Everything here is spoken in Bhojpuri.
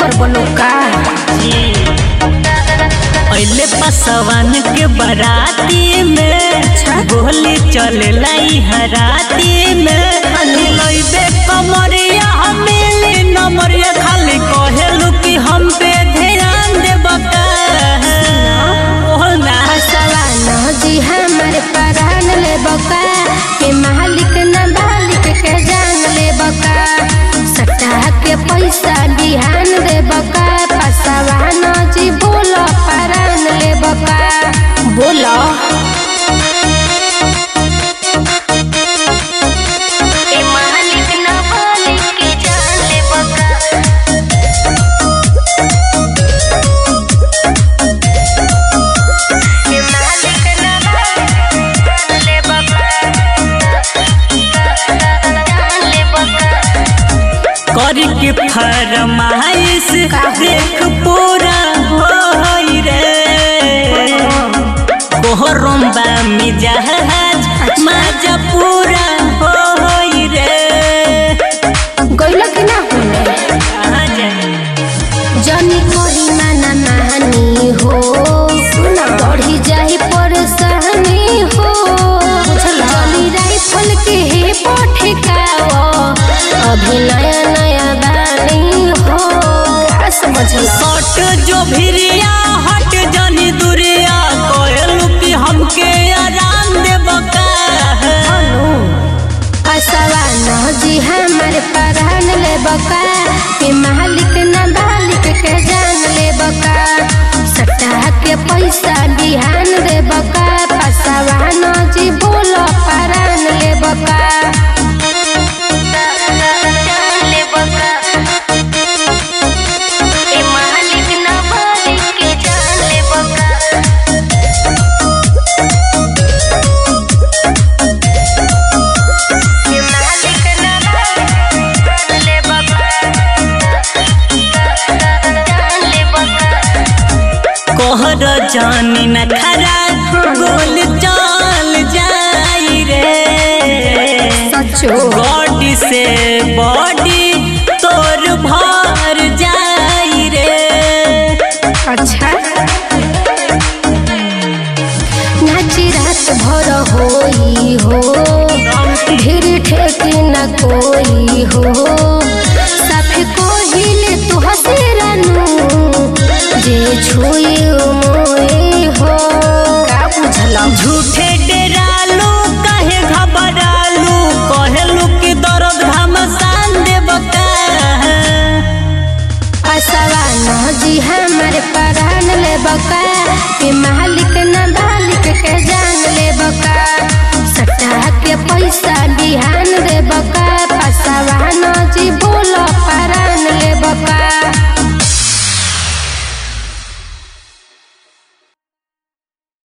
कर बोलो का पहले पसवान के बराती में गोली चले लाई हराती में लइबे कमरिया हमेली नमरिया खाली कहेलू कि हम पे ध्यान देबका ओहना सवाना जी हमारे परान ले बका के मालिक न मालिक के जान ले बका सट्टा के पैसा बिहान दे बका पसवाना जी बोलो परान ले बका बोलो के मालिक न मालिक के जान ले बका के मालिक न मालिक जान ले बका जान ले बका कर के फरमाइश देख पूरा होई रे कोहरम बा मिजाज मजा पूरा होई रे गइल कि ना होने कहाँ जाए जनी कोरी माना मानी हो बढ़ी जाही परेशानी हो जनी राइफल के हे पठकाओ अभी नया नया बानी हो का समझला सट जो भिरिया हट जनी दुरिया कहलू कि हमके आराम देबका असवाना जी हमारे परान ले बका के मालिक न मालिक के जान ले बका सट्टा के पैसा बिहान दे बका पसवाना जी बोलो परान ले बका ले बका के मालिक न मालिक के जान ले बका के मालिक न मालिक जान ले बका जान ले बका कोहर जानी न खरा गोल चाल जाई रे सचो बॉडी से बॉडी तोर भर जाई रे अच्छा नाची रात भर होई हो धीरे ठेकी न कोई हो